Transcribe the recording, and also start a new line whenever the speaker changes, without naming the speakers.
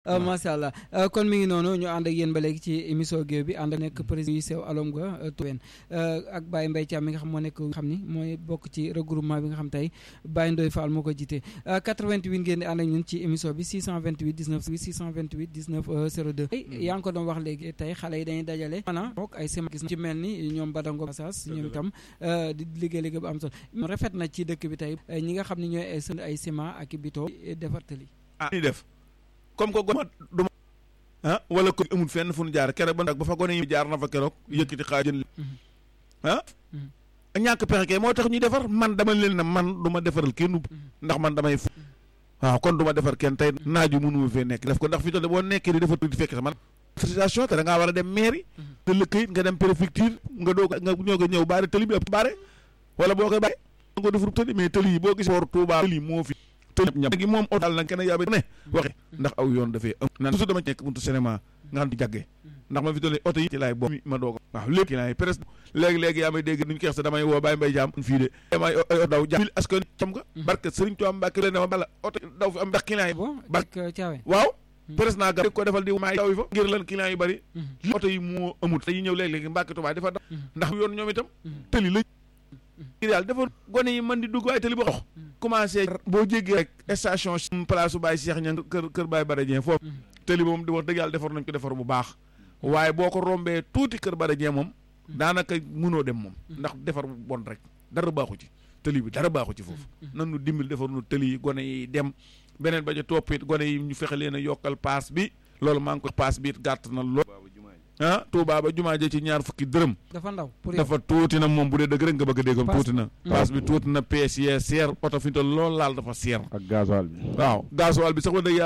macha allah kon mi ngi noonu ñu ànd ak yéen ba léegi ci émission géew bi ànd ak nekk président yu sew alom ga tuwen ak Baye Mbaye Thiam mi nga xam moo nekk xam ni mooy bokk ci regroupement bi nga xam tey Baye Ndoye Fall moo ko jiite 88 ngeen di ànd ak ñun ci émission bi 628 19 628 19 02 yaa ngi ko doon wax léegi tey xale yi dañuy dajale maanaam boog ay sema gis ci mel ni ñoom Badango Massas ñoom itam di liggéey liggéey bu am solo rafet na ci dëkk bi tey ñi nga xam ne ñooy ay sën ay ciment ak bito defartali
ah ni def comme que gone du ma ah wala ko amul fenn fu nu jaar keroog ba ba fa gone yi jaar na fa keroog yëkkati xaaj jën ah ñàkk pexe kay moo tax ñuy defar man dama leen ne man du ma defaral kenn ndax man damay waaw kon du ma defar kenn tey naaju mënu ma fee nekk def ko ndax fi toll boo nekkee di defar di fekk sa man situation te da ngaa war a dem mairie te la këyit nga dem préfecture nga doog nga ñoo ko ñëw baare tëli bi ëpp baare wala boo koy bàyyi nga ko defar tëli mais tëli yi boo gis boor Touba tëli moo fi tëli ñëpp gi moom oto daal nag kenn yaabe ne waxe ndax aw yoon dafay am nan toujours dama nekk buntu cinéma nga xam di jàggee ndax ma fi toll oto yi ci laay boobu ma doog waaw lépp ci laay presque léegi-léegi yaa may dégg nuñu keex sa damay woo Baye Mbaye Jaam fii de damay daw jàmm askan cam nga barke Sëriñ Tuubaa Mbàkke leen dama bala oto daw fi am ndax client yi
barke Caawe
waaw presque naa ga ko defal di maay daw yi fa ngir lan client yi bari oto yi moo amut dañuy ñëw léegi-léegi Mbàkke Tuubaa dafa daw ndax yoon ñoom itam tëli la ngir yàlla dafa gone yi mën di dugg waaye tëli ba dox commencé boo jéggee rek station place su Baye Cheikh ña kër kër Baye Baradien foofu tëli moom di wax dëgg yàlla defar nañ ko defar bu baax waaye boo ko rombee tuuti kër Baradien moom daanaka mënoo dem moom ndax defar bu bon rek dara baaxu ci tëli bi dara baaxu ci foofu nan nu dimbali defar nu tëli yi gone yi dem beneen ba ca toppit gone yi ñu fexe leen a yokkal paas bi loolu maa ngi ko paas bi it gàtt na lool ah Touba ba jumaa ja ci ñaar fukki dërëm
dafa ndaw
dafa tuuti na moom bu dee dëgg rek nga bëgg a déggam tuuti na paas bi tuuti na pièces yi seer oto fi ñu toll lool laal dafa seer
ak gasoil bi
waaw gasoil bi sax wa dëgg yàlla